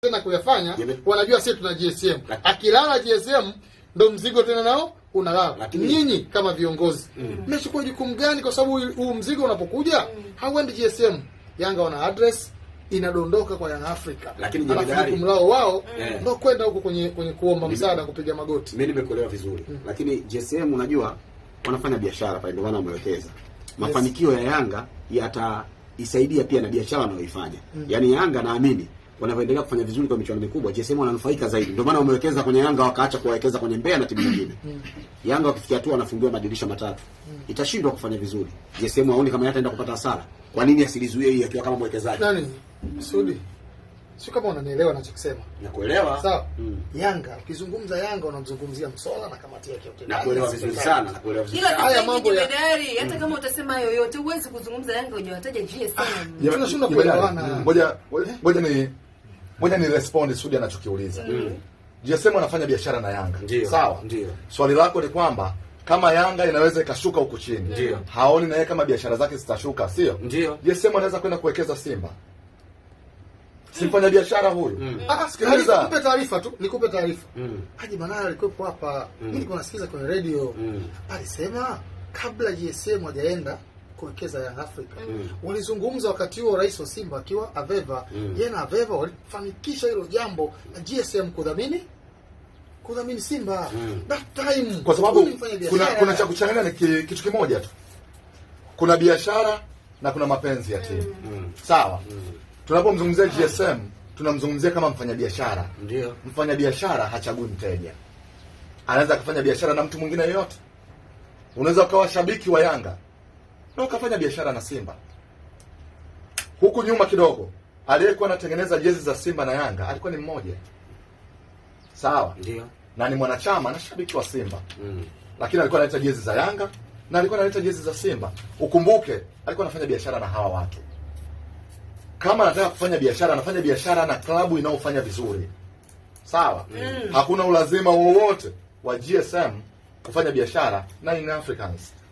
tena kuyafanya Yame- wanajua sisi tuna GSM Laki- akilala GSM ndo mzigo tena nao unalala Lakini- nyinyi kama viongozi mmechukua jukumu gani kwa sababu huu- huu mzigo unapokuja hauendi GSM Yanga wana address inadondoka kwa Young Africa Lakini alafu jemedari- jukumu lao wao Eh. ndo kwenda huko kwenye kwenye kuomba msaada kupiga magoti mimi nimekuelewa vizuri lakini GSM unajua wanafanya biashara pale, ndio maana wamewekeza. Mafanikio ya Yanga yataisaidia pia na biashara wanayoifanya. Yaani Yanga naamini wanavyoendelea kufanya vizuri kwa michuano mikubwa, GSM wananufaika zaidi. Ndio maana wamewekeza kwenye Yanga wakaacha kuwekeza kwenye Mbeya na timu nyingine. Yanga wakifikia tu wanafungiwa madirisha matatu, itashindwa kufanya vizuri. GSM haoni kama yataenda kupata hasara. Kwa nini asilizuie hii akiwa kama mwekezaji? nani Sudi sio kama unanielewa nachokisema Nakuelewa. sawa Mm. Yanga ukizungumza Yanga unamzungumzia Msola na kamati yake yote Nakuelewa vizuri sana, nakuelewa vizuri ila sana. Haya sasa mambo hivi ya- jemedari hata kama utasema yoyote huwezi kuzungumza Yanga wenye wataja GSM Jema- Tunashindwa jemedari, kuelewana. Ngoja ngoja ni ngoja ni respond Sudi anachokiuliza. GSM anafanya biashara na Yanga. Ndio. Sawa? Ndio. Swali lako ni kwamba kama Yanga inaweza ikashuka huku chini. Ndio. Haoni na yeye kama biashara zake zitashuka, sio? Ndio. GSM anaweza kwenda kuwekeza Simba. Simfanya biashara huyu. Ah, Sikiliza. nikupe taarifa tu, nikupe taarifa. Mm. Haji Manara alikuwepo hapa, mimi nilikuwa nasikiza kwenye radio. Mm. Alisema kabla GSM hajaenda kuwekeza Young Africa. Walizungumza wakati huo rais wa Simba akiwa Aveva. Yeye na Aveva walifanikisha hilo jambo na GSM kudhamini kudhamini Simba. That time. Kwa sababu huyu ni mfanya kuna biashara. kuna cha kuchanganya ni ki- kitu kimoja tu. Kuna biashara na kuna mapenzi ya timu. Sawa? Tunapomzungumzia GSM tunamzungumzia kama mfanyabiashara. Ndio. Mfanyabiashara hachagui mteja. Anaweza akafanya biashara na mtu mwingine yoyote. Unaweza ukawa shabiki wa Yanga na ukafanya biashara na Simba. Huku nyuma kidogo, aliyekuwa anatengeneza jezi za Simba na Yanga alikuwa ni mmoja. Sawa? Ndio. Na ni mwanachama na shabiki wa Simba. Mm. Lakini alikuwa analeta jezi za Yanga na alikuwa analeta jezi za Simba. Ukumbuke, alikuwa anafanya biashara na hawa watu. Kama anataka kufanya biashara, anafanya biashara na klabu inayofanya vizuri. Sawa? Hakuna ulazima wowote wa GSM kufanya biashara na Young Africans.